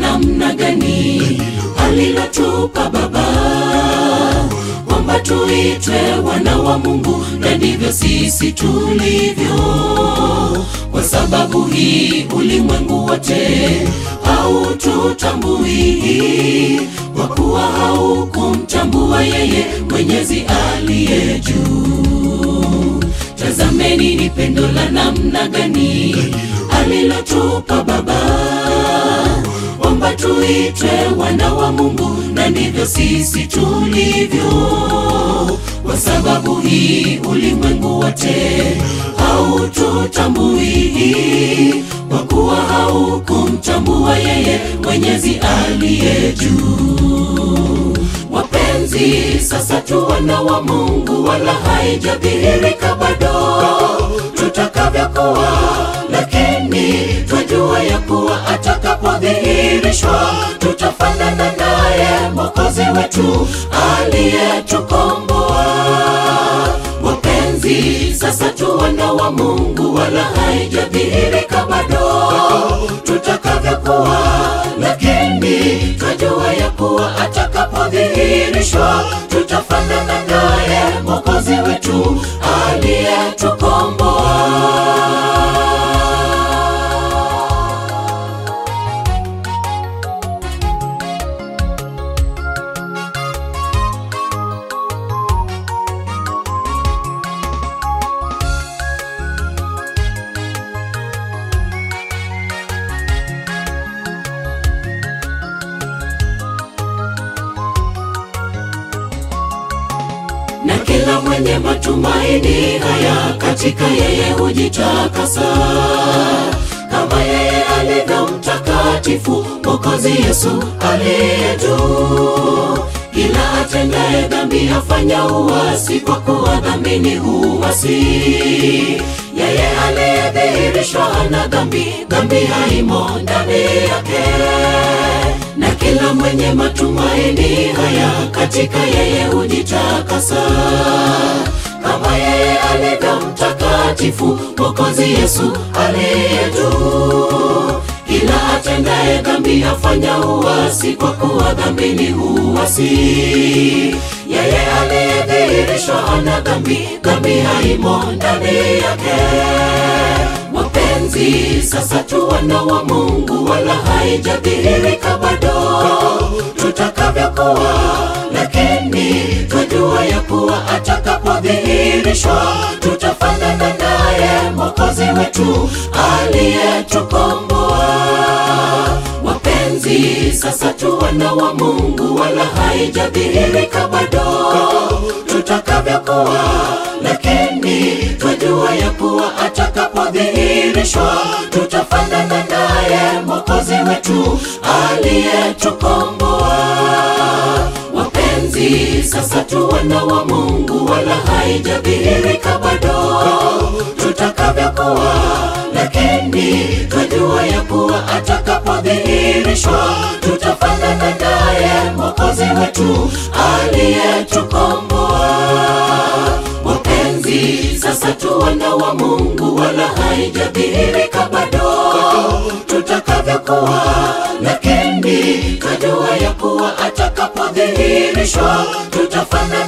namna gani alilotupa Baba kwamba tuitwe wana wa Mungu, na ndivyo sisi tulivyo. Kwa sababu hii ulimwengu wote haututambui, kwa kuwa haukumtambua yeye Mwenyezi aliye juu. Tazameni ni pendo la namna gani alilotupa Baba kwamba tuitwe wana wa Mungu, na ndivyo sisi tulivyo. Kwa sababu hii ulimwengu wote haututambui, kwa kuwa haukumtambua yeye Mwenyezi aliye juu. Wapenzi, sasa tu wana wa Mungu, wala haijadhihirika bado tutakavyokuwa, lakini twajua ya kuwa atakapodhihirishwa tutafanana naye Mwokozi wetu aliyetukomboa. Wapenzi, sasa tu wana wa Mungu, wala haijadhihirika bado tutakavyokuwa, lakini twajua ya kuwa atakapodhihirishwa tutafanana naye Mwokozi wetu aliyetukomboa. na kila mwenye matumaini haya katika yeye hujitakasa kama yeye alivyo mtakatifu Mwokozi Yesu aliye juu. Kila atendaye dhambi afanya uasi, kwa kuwa dhambi ni uasi. Yeye aliyedhihirishwa hana dhambi, dhambi haimo ndani yake na kila mwenye matumaini haya katika yeye hujitakasa kama yeye alivyo mtakatifu Mwokozi Yesu aliye juu. Kila atendaye dhambi afanya uasi, kwa kuwa dhambi ni uasi. Yeye aliyedhihirishwa hana dhambi, dhambi haimo ndani yake. Wapenzi, sasa tu wana wa Mungu, wala haijadhihirika bado tutakavyokuwa, lakini twajua ya kuwa atakapodhihirishwa tutafanana naye Mwokozi wetu aliyetukomboa. Wapenzi, sasa tu wana wa Mungu, wala haijadhihirika bado tutakavyokuwa, lakini twajua ya kuwa atakapodhihirishwa tutafanana naye Mwokozi wetu aliyetukomboa. Wapenzi, sasa tu wana wa Mungu, wala haijadhihirika bado tutakavyokuwa, lakini twajua ya kuwa atakapodhihirishwa tutafanana naye Mwokozi wetu aliyetukomboa. Wapenzi, sasa tu wana wa Mungu, wala haijadhihirika bado tutakavyokuwa, lakini twajua ya kuwa atakapodhihirishwa tutafanana